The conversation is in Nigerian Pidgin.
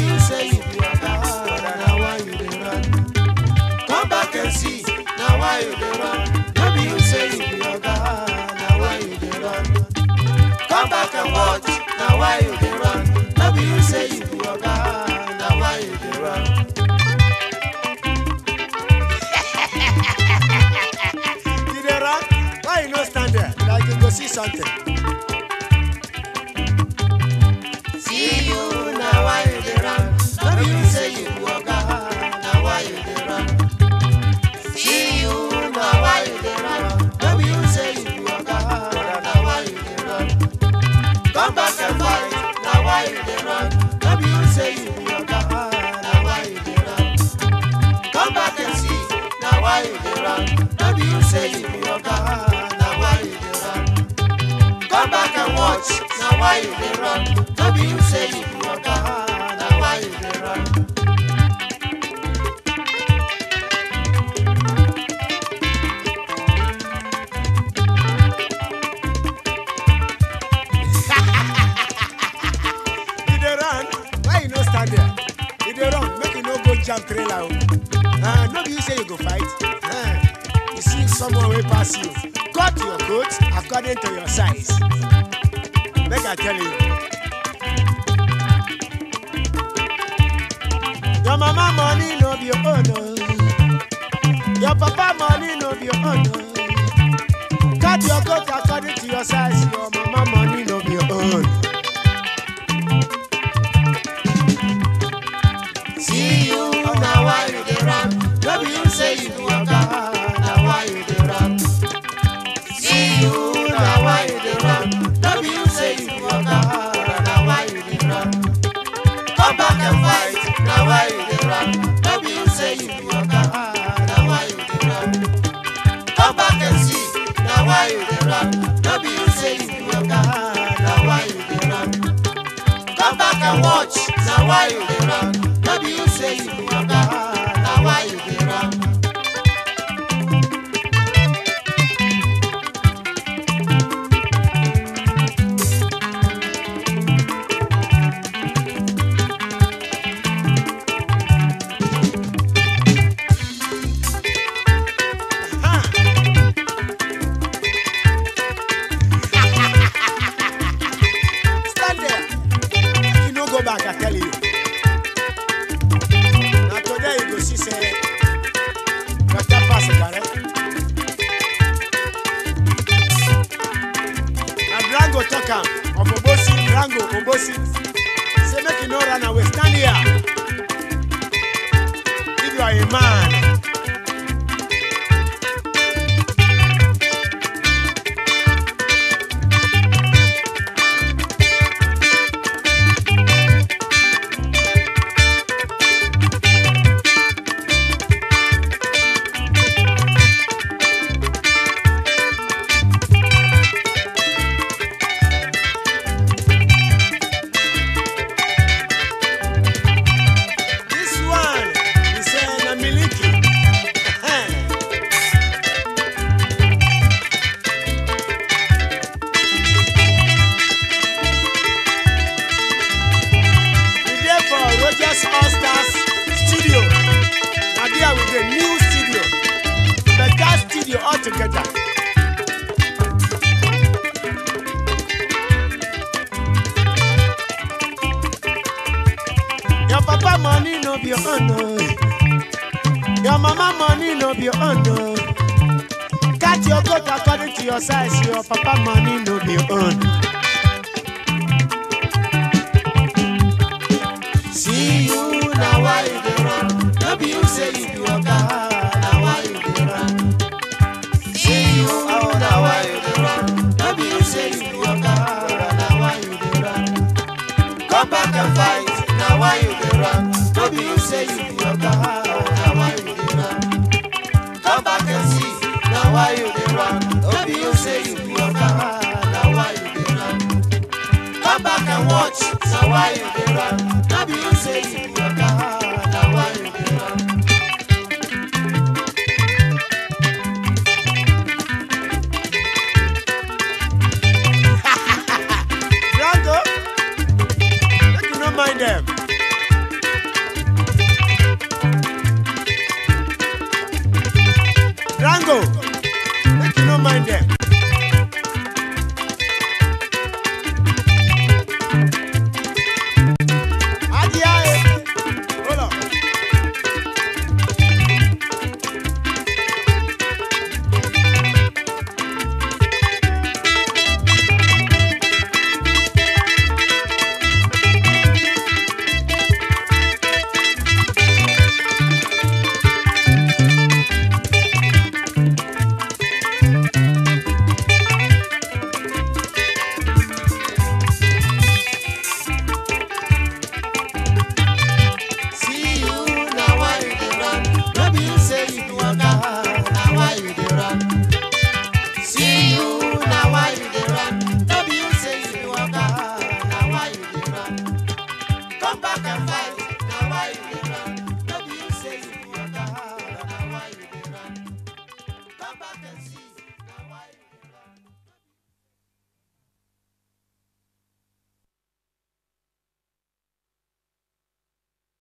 be you say you be oga, na why you dey run? Come back and see, na why you dey run? No be you say you be oga, na why you dey run? Come back and watch, na why you dey run? No be you say you be oga, na why you dey run? You dey run? Why you no stand there? Like you go see something. See you, na why you dey run? No be you say you be oga, na why you dey run? See you, na why you dey run? No be you say you be oga, na why you dey run? Come back and fight, na why you dey run? No be you say you be oga, na why you dey run? Come back and see, na why you dey run? No be you say you be oga, na why you dey run? Come back and watch, na why you dey run? No be you say you be oga, na why you dey run? You dey run? Why you no stand there? You dey run, make you no go jam trailer. o. Uh, no be you say you go fight. Uh, you see someone wey pass you, cut your coat according to your size. Make I tell you. Your mama money no be your own. o. Your papa money no be your own. o. Cut your coat according to your size. Your mama money no be your own. See you, na why you dey run? No be you say you be oga, na why you dey run? See you, na why you dey run? No be you say you be oga, na why you dey run? Come back and fight, na why you dey run? No be you say you be oga, na why you dey run? Come back and see, na why you dey run? No be you say you be oga, na why you dey run? Come back and watch, na why you dey run? No be you say you be oga, na why you dey run? Stand there. Make you no go back, I tell you. Na today you go see say water pass garri. Na Drango talk am of Obosi, Drango, Obosi. Say make you no run away, stand here. If you are a man, this one, he say na miliki. We dey for Rogers All Stars studio. Na there we dey new studio. Better studio altogether. Your papa money no be your own. oh. Your mama money no be your own. oh. Cut your coat according to your size. Your papa money no be your own. See you, na why you dey run? No be you say you be oga, na why you dey run? See you, oh, na why you dey run? No be you say you be oga, na why you dey run? Come back and fight, na why you dey run? No be you say you be oga, na why you dey run? Come back and see, na why you dey run? No be you say you be oga, na why you dey run? Come back and watch, na why you dey run? No be you say you be oga, na why you dey run? Drango, make you no mind them. Rango, make you no mind them.